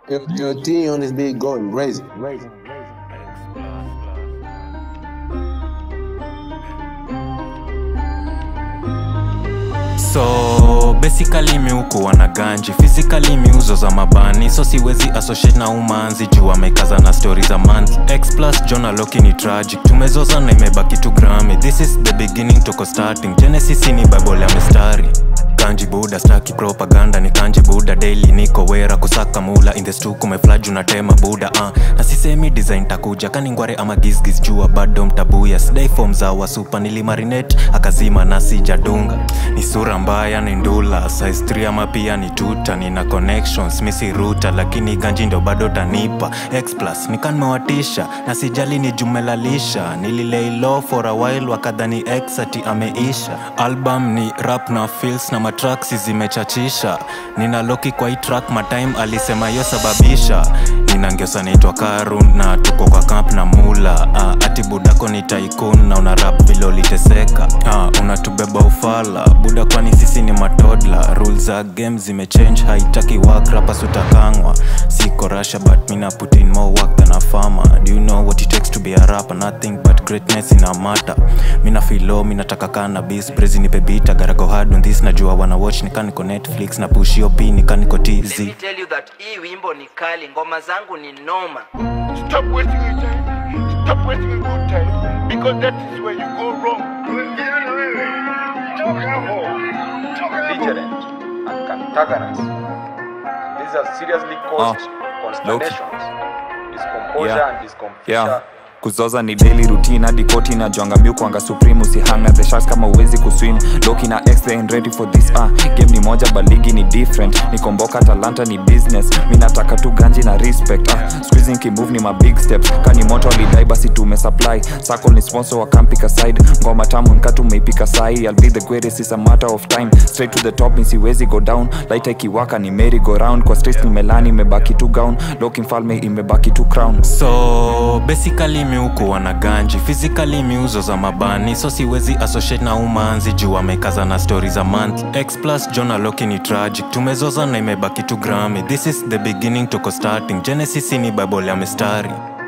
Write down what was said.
Your, your team on this big going crazy. Crazy. so basically miukuwa na ganji physically miuzo za mabani so siwezi associate na umanzi juu amekaza na stori za month x plus jona loki ni tragic tumezoza na imebaki tu grami this is the beginning toko starting genesis ni bible ya mistari kanji buda staki propaganda ni kanji buda daily niko wera kusaka mula in the stu kumeflaju na tema buda uh. na sisemi design takuja kaningware ama gizgiz jua bado mtabuya sidai fom za wasupa nilimarinate akazima na sijadunga ni sura mbaya ni ndula size 3 ama pia ni tuta nina connections misi ruta lakini ganji ndo bado tanipa x plus nikanmewatisha na sijali ni jumelalisha nililei low for a while wakadhani x ati ameisha album ni rap na feels na matraksi zimechachisha nina loki kwa hii track matime alisema yo sababisha ninangeusa naitwa karun na tuko kwa camp na mula uh, ati budako ni taikun na una rap vile uliteseka uh, unatubeba ufala buda kwani sisi ni matodla rules za game zimechange haitaki work rapas utakangwa siko rasha but mina put in more work than a farmer do you know what it takes to be a rapper nothing but greatness in a matter mina filo minataka cannabis brezi nipe bita garago hard on this najua wana watch nikaniko netflix na push yo p nikaniko tz Let me tell you that hii wimbo ni kali, ngoma zangu ni noma. Stop wasting your time. Stop wasting your good time. Because that is where you go wrong. belligerent and cantankerous. And these have seriously caused consternations, discomposure Yeah. and discomfiture. yeah kuzoza ni daily routine hadi koti na jwanga mbiu kwanga supreme usihanga the sharks kama uwezi kuswim loki na x they ain't ready for this ah game ni moja but ligi ni different nikomboka talanta ni business mi nataka tu ganji na respect ah squeezing kimove ni ma big steps kani moto alidai basi tume supply sako ni sponsor wa campika side ngoma tamu nkatu meipika sahi i'll be the greatest is a matter of time straight to the top mi siwezi go down light ikiwaka ni merry go round kwa stress ni melani imebaki tu gown loki mfalme imebaki tu crown so basically miukuwa na ganji physically miuzo za mabani so siwezi associate na umanzi juu amekaza na stori za month x plus jona loki ni tragic tumezoza na imebaki tu grami this is the beginning toko starting genesis ni bible ya mistari